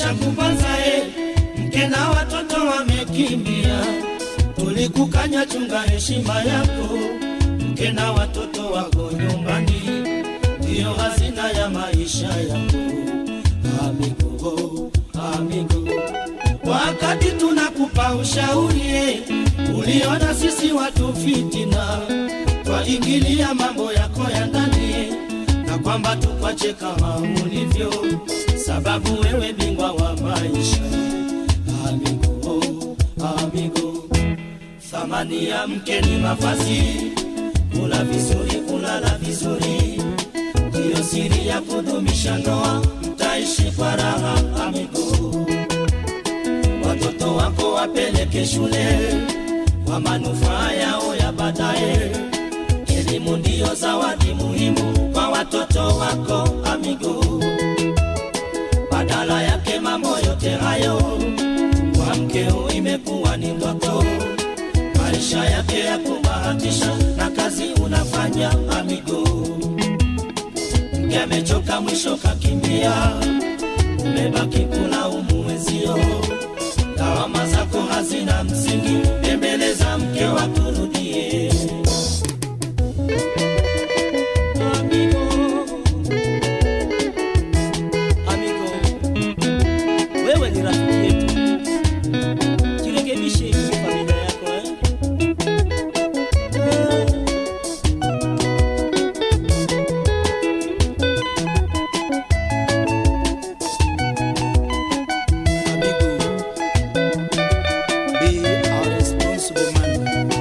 kupanza e, mke na watoto wamekimbia, tulikukanya chunga heshima yako, mke na watoto wako nyumbani, ndiyo hazina ya maisha yako. Amigo, amigo, wakati tunakupa ushauri e, uliona sisi watu fitina, twaingilia mambo yako ya ndani na kwamba tukwache kama ulivyo, sababu wewe bingwa wa maisha. Amigo, amigo, thamani ya mke ni mavazi, kula vizuri, kulala vizuri, ndiyo siri ya kudumisha ndoa, mtaishi kwa raha. Amigo, watoto wako wapeleke shule kwa manufaa yao ya baadaye. Elimu ndiyo zawadi muhimu kwa watoto wako amigo. Badala yake mambo yote hayo kwa mkeo imekuwa ni ndoto, maisha yake ya kubahatisha na kazi unafanya amigo. Mke amechoka mwisho kakimbia, umebaki kulaumu wenzio, lawama zako hazina msingi, tembeleza mke wakurudie. Amigo, amigo, wewe ni rafiki yetu, jirekebishe kwa familia yako eh? Amigo, be a responsible man.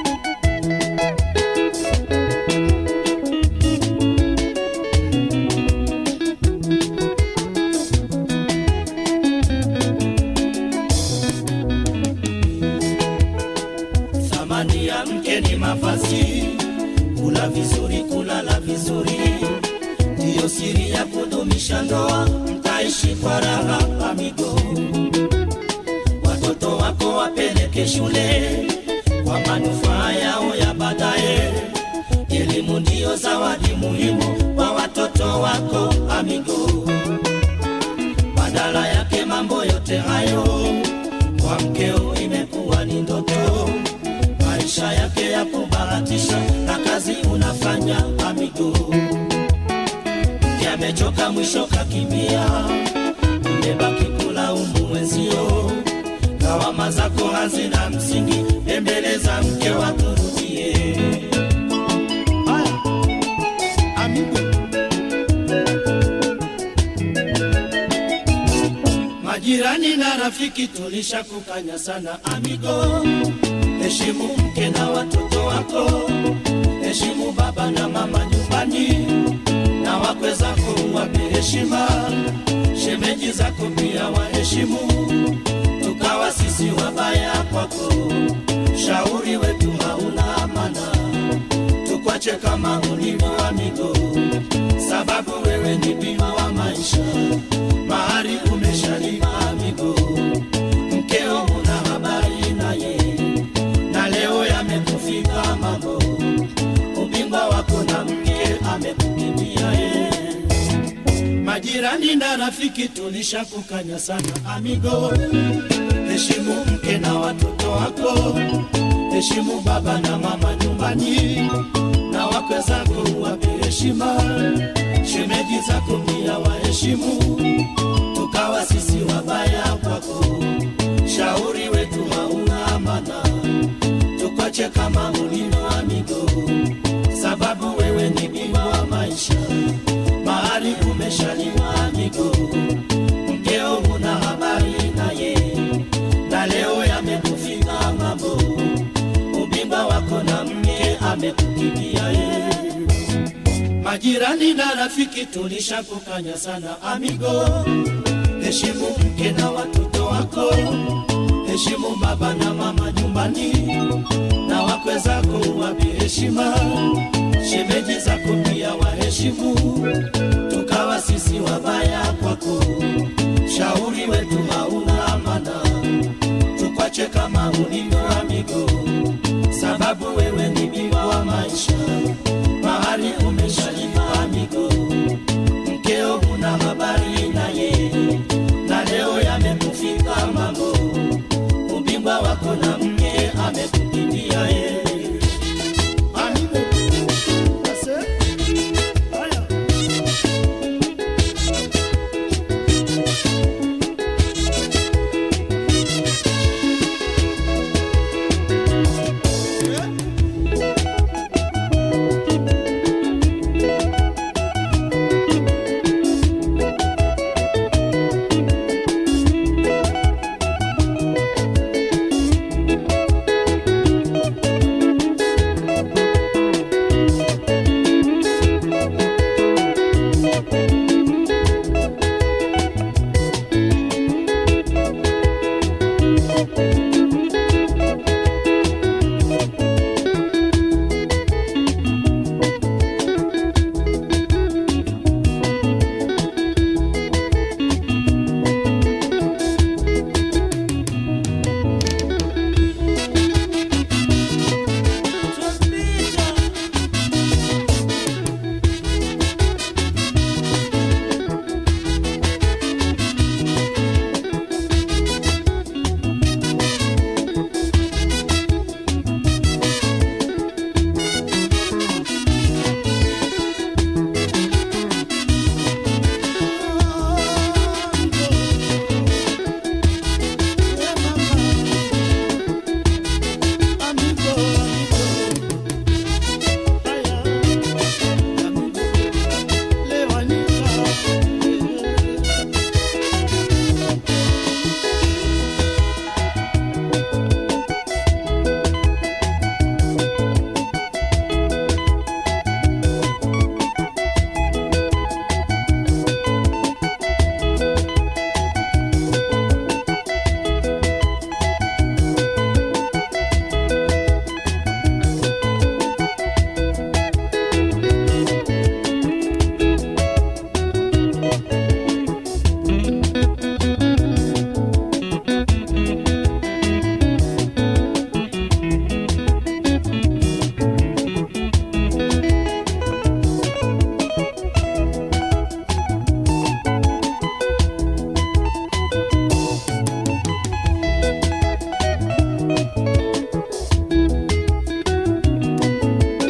Thamani ya mke ni mavazi, kula vizuri, kulala vizuri, ndiyo siri ya kudumisha ndoa, mtaishi kwa raha amigo. Watoto wako wapeleke shule kwa manufaa yao ya baadaye. Elimu ndiyo zawadi muhimu kwa watoto wako amigo. Badala yake mambo yote hayo kwa mkeo imekuwa ni ndoto, maisha yake ya kubahatisha na kazi unafanya amigo. Mke amechoka mwisho kakimbia, umebaki kulaumu wenzio, lawama zako hazina msingi, embeleza mke wakurudie. Haya, amigo, Majirani na rafiki tulishakukanya sana amigo, heshimu mke na watoto wako, heshimu baba na mama nyumbani, na wakwe zako uwape heshima, shemeji zako pia waheshimu, tukawa sisi wabaya kwako, shauri wetu hauna amana, tukwache kama ulivyo amigo, sababu wewe ni bima wa maisha mahari umeshalipa amigo, mkeo una habari naye, na leo yamekufika mambo, ubingwa wako na mke amekukimbia ye. Majirani na rafiki tulishakukanya sana amigo, heshimu mke na watoto wako, heshimu baba na mama nyumbani, na wakwe zako wape heshima, shemeji zako pia waheshimu tukawa sisi wabaya kwako, shauri wetu hauna amana, tukwache kama ulivyo amigo, sababu wewe ni bingwa wa maisha, mahali umeshaliwa amigo, mkeo huna habari naye, na leo yamekufika mambo, ubingwa wako na mke amekukimbia ye. Majirani na rafiki tulishakukanya sana amigo, heshimu mke na watoto wako, heshimu baba na mama nyumbani, na wakwe zako wape heshima, shemeji zako pia waheshimu, tukawa sisi wabaya kwako, shauri wetu hauna amana, tukwache kama ulivyo amigo, sababu wewe ni bingwa wa maisha mahali umeshalipa amigo, mkeo huna habari naye, na leo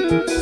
Thank